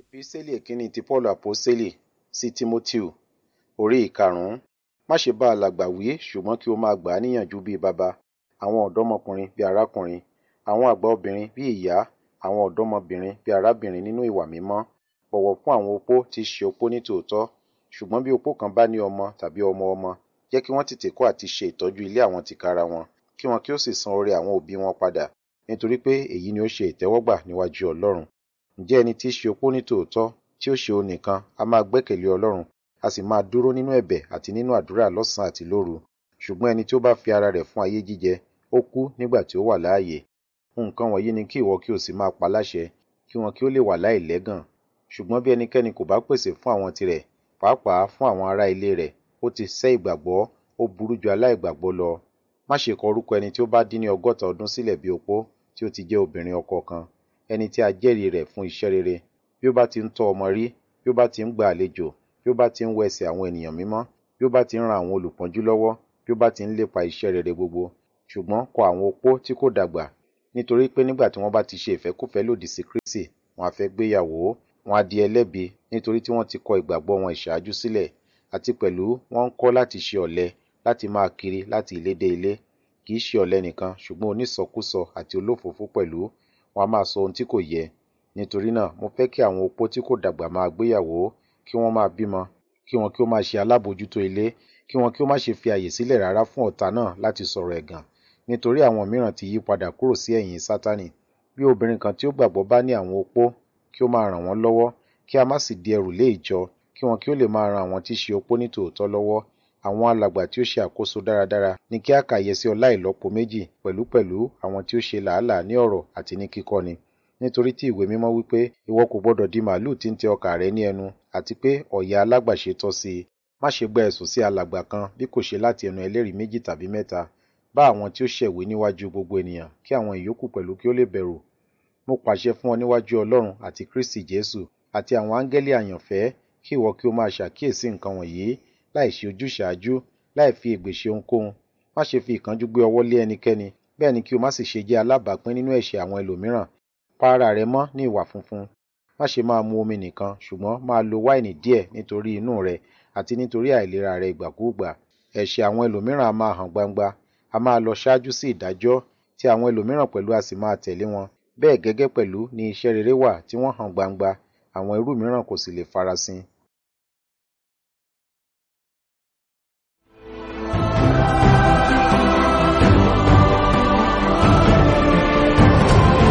Epísítélì ìkíní ti Paulu Àpọ́sítélì sí Tímótíù orí ìkarùn-ún. Má ṣe bá alàgbà wí ṣùgbọ́n kí o máa gbà á níyànjú bí baba, àwọn ọ̀dọ́mọkùnrin bí arákùnrin, àwọn àgbà obìnrin bí ìyá, àwọn ọ̀dọ́mọbìnrin bí arábìnrin nínú ìwà mímọ́. Bọ̀wọ̀ fún àwọn opó tí í ṣe opó ní tòótọ́. Ṣùgbọ́n bí opó kan bá ní ọmọ tàbí ọmọ ọmọ, jẹ́ kí wọ́n tètè kọ́ àti ṣe ìtọ́jú ilé àwọn tìkára wọn, kí wọn kí ó sì san oore àwọn òbí wọn padà, nítorí pé èyí ni ó ṣe ìtẹ́wọ́gbà níwájú Ọlọ́run. Ǹjẹ́ ẹni tí í ṣe opó ní tòótọ́ tí ó ṣe òun nìkan a máa gbẹ́kẹ̀lé Ọlọ́run, a sì máa dúró nínú ẹ̀bẹ̀ àti nínú àdúrà lọ́sàn-án àti lóru. Ṣùgbọ́n ẹni tí ó bá fi ara rẹ̀ fún ayé jíjẹ, ó kú nígbà tí ó wà láàyè. Nǹkan wọ̀nyí ni kí ìwọ kí o sì máa pa láṣẹ, kí wọn kí ó lè wà láìlẹ́gàn. Ṣùgbọ́n bí ẹnikẹ́ni kò bá pèsè fún àwọn tirẹ̀, pàápàá fún àwọn ará ilé rẹ̀, ó ti sẹ́ ìgbàgbọ́, ó burú ju aláìgbàgbọ́ lọ. Má ṣe kọ orúkọ ẹni tí ó bá dín ní ọgọ́ta ọdún sílẹ̀ bí opó tí ó ti jẹ́ obìnrin ọkọ kan, ẹni tí a jẹ́rìí rẹ̀ fún iṣẹ́ rere, bí ó bá ti ń tọ́ ọmọ rí, bí ó bá ti ń gba àlejò, bí ó bá ti ń wẹ ẹsẹ̀ àwọn ènìyàn mímọ́, bí ó bá ti ń ran àwọn olùpọ́njú lọ́wọ́, bí ó bá ti ń lépa iṣẹ́ rere gbogbo. Ṣùgbọ́n kọ àwọn opó tí kò dàgbà, nítorí pé nígbà tí wọ́n bá ti ṣe ìfẹ́kúfẹ̀ẹ́ lòdì sí Kristi, wọn a fẹ́ gbéyàwó, wọn a di ẹlẹ́bi nítorí tí wọ́n ti kọ ìgbàgbọ́ wọn ìṣáájú sílẹ̀, àti pẹ̀lú wọ́n ń kọ́ láti ṣe ọ̀lẹ, láti máa kiri láti ilé dé ilé. Kì í ṣe ọ̀lẹ nìkan, ṣùgbọ́n onísọkúsọ àti olófòófó pẹ̀lú, wọn a máa sọ ohun tí kò yẹ. Nítorí náà, mo fẹ́ kí àwọn opó tí kò dàgbà máa gbéyàwó, kí wọ́n máa bímọ, kí wọn kí ó máa ṣe alábòójútó ilé, kí wọn kí ó má ṣe fi àyè sílẹ̀ rárá fún ọ̀tá náà láti sọ̀rọ̀ ẹ̀gàn, nítorí àwọn mìíràn ti yí padà kúrò sí ẹ̀yìn Sátánì. Bí obìnrin kan tí ó gbàgbọ́ bá ní àwọn opó, kí ó máa ràn wọ́n lọ́wọ́, kí a má sì di ẹrù lé ìjọ, kí wọn kí ó lè máa ran àwọn tí í ṣe opó ní tòótọ́ lọ́wọ́. Àwọn alàgbà tí ó ṣe àkóso dáradára ni kí a kà yẹ sí ọlá ìlọ́po méjì, pẹ̀lúpẹ̀lú àwọn tí ó ṣe làálàá ní ọ̀rọ̀ àti ní kíkọ́ni. Nítorí tí ìwé mímọ́ wí pé, ìwọ kò gbọdọ̀ di màlúù tí ń tẹ ọkà rẹ ní ẹnu, àti pé ọ̀yà alágbàṣe tọ́ sí i. Má ṣe gba ẹ̀sùn sí alàgbà kan bí kò ṣe láti ẹnu ẹlẹ́rìí méjì tàbí mẹ́ta. Bá àwọn tí ó ṣẹ̀wé níwájú gbogbo ènìyàn, kí àwọn ìyókù pẹ̀lú kí ó lè bẹ̀rù. Mo pàṣẹ fún ọ níwájú Ọlọ́run àti Kristi Jésù àti àwọn áńgẹ́lì àyànfẹ́ kí ìwọ kí o máa ṣàkíyèsí nǹkan wọ̀nyí, láì ṣe ojúṣàájú, láì fi ègbè ṣe ohunkóhun. Má ṣe fi ìkánjú gbé ọwọ́ lé ẹnikẹ́ni, bẹ́ẹ̀ ni kí o má sì ṣe jẹ́ alábàápín nínú ẹ̀ṣẹ̀ àwọn ẹlòmíràn. Pa ara rẹ mọ́ ní ìwà funfun. Má ṣe máa mu omi nìkan, ṣùgbọ́n máa lo wáìnì díẹ̀ nítorí inú rẹ àti nítorí àìlera rẹ ìgbàkúùgbà. Ẹ̀ṣẹ̀ àwọn ẹlòmíràn a máa hàn gbangba, a máa lọ ṣáájú sí ìdájọ́, tí àwọn ẹlòmíràn pẹ̀lú a sì máa tẹ̀lé wọn. Bẹ́ẹ̀ gẹ́gẹ́ pẹ̀lú ni iṣẹ́ rere wà tí wọ́n hàn gbangba, àwọn irú mìíràn kò sì lè farasin.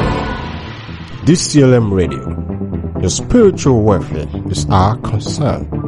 DCLM Radio. Your spiritual welfare is our concern.